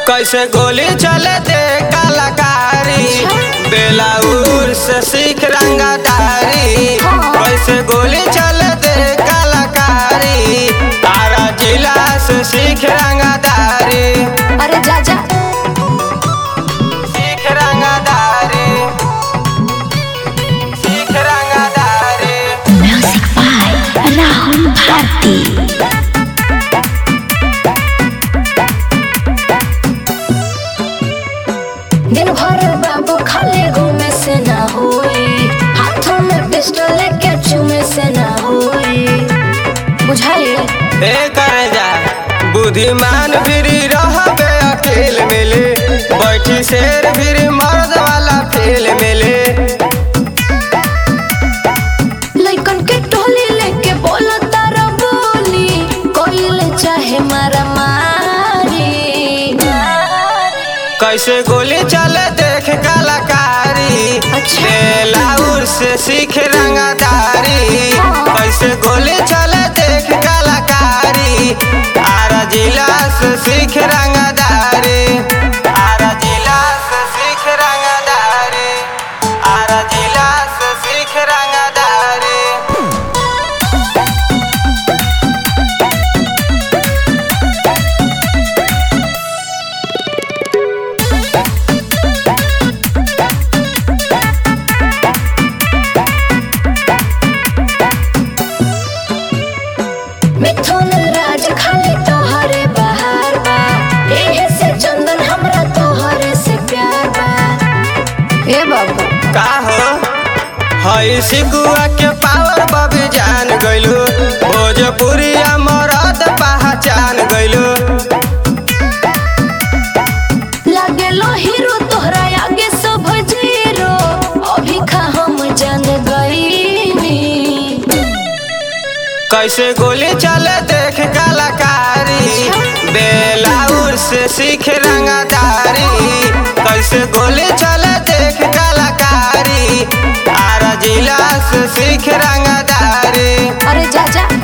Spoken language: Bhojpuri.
कैसे गोली चले दे कलाकारी बेलाउर से सीख रंगदारी कैसे गोली चले दे कलाकारी तारा जिला से सीख रंगदारी अरे जा जा सीख रंगदारी सीख रंगदारी म्यूजिक बाय राहुल भारती दिन भर बाबू खाली घूमे से ना होई हाथों में पिस्टल लेके चूमे से ना होई बुझाई ए करे जा बुद्धिमान फिरी रहबे अकेल मिले बैठी शेर फिरी मर्द वाला फेल मिले लइकन के टोली लेके बोलो तारा बोली कोइल चाहे मारा मारी कैसे गोली चले देख कलाकारी अच्छा। बेलाउर से सीख रंगदारी कैसे गोली चले देख कलाकारी आरा जिला से सीख रंगदारी आरा जिला से सीख रंगदारी आरा जिला से सीख रंगदारी मिथुन राज खाली तोहरे बहार बा एहे से चंदन हमरा तोहरे से प्यार बा ए बाबू का हो हई सिकुआ के पावर बबी जान गइलू भोजपुरिया मरद पहचान गइलू लागे लो हीरो तोहरा आगे सब जीरो अभी खा हम जान गईनी कैसे गोली चले देख कलाकारी बेलाउर से सीख रंगदारी कैसे गोली चले देख कलाकारी आरा जिला से सीख रंगदारी अरे जा जा